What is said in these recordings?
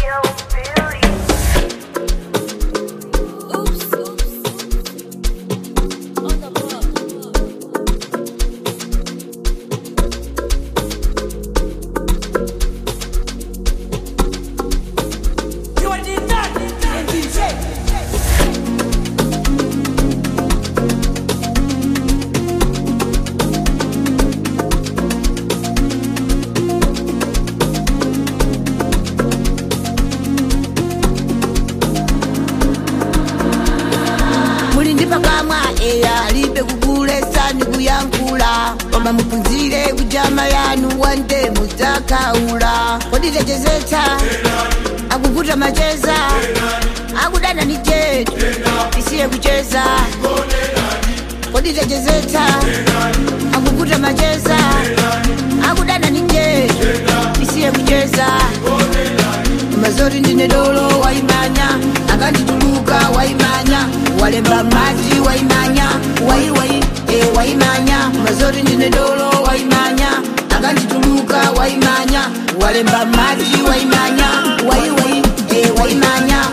muli ndi pakamwa eya alibe kugulesa ndi kuyankhula koma muphunzire kujama yanu wande mudzakhaula kodi techezetsa akuvuta macheza akudana ni jetu isiye kucheza kodi techezetsa akuvuta macheza akudana ni jetu isiye kucheza mazori ndine dolo waimanya akandituluka waimanya walemba maji waimanya waiwai e waimanya mazori ndine dolo waimanya akandituluka waimanya walemba maji waimanya waiwai e waimanya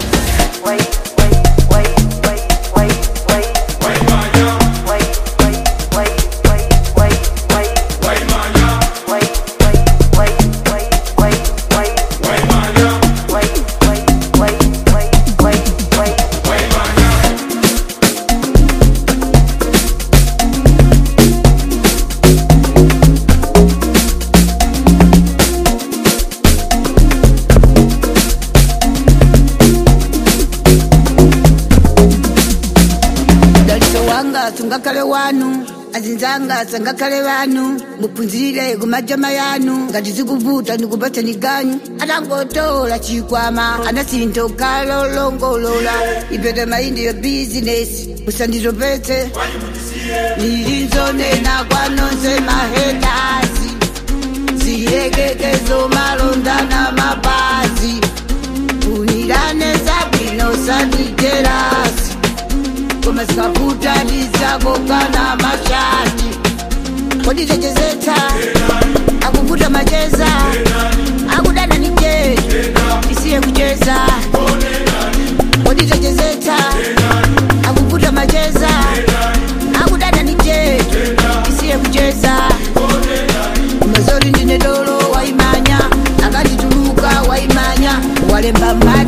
daliso wanga sungakhale wanu azinzanga sangakhale vanu muphunzire kumajama yanu ngati zikuvuta ndikupatsani ganyu atangotola chikwama anasinto kalolongolola ipete maindi yo bizinesi musanditopetse nilinzonena kwanonse mahetazi ziyekekezo malondana mapazi unirane zabwino sandijerasi koma sikakutalizako kana mashati kodi techezetsa akuvuta macheza akudana ni jetu isiye kucheza kodi techezetsa akuvuta macheza akudana ni jetu isiye kucheza mazori ndine dolo waimanya akandituluka waimanya walemba ma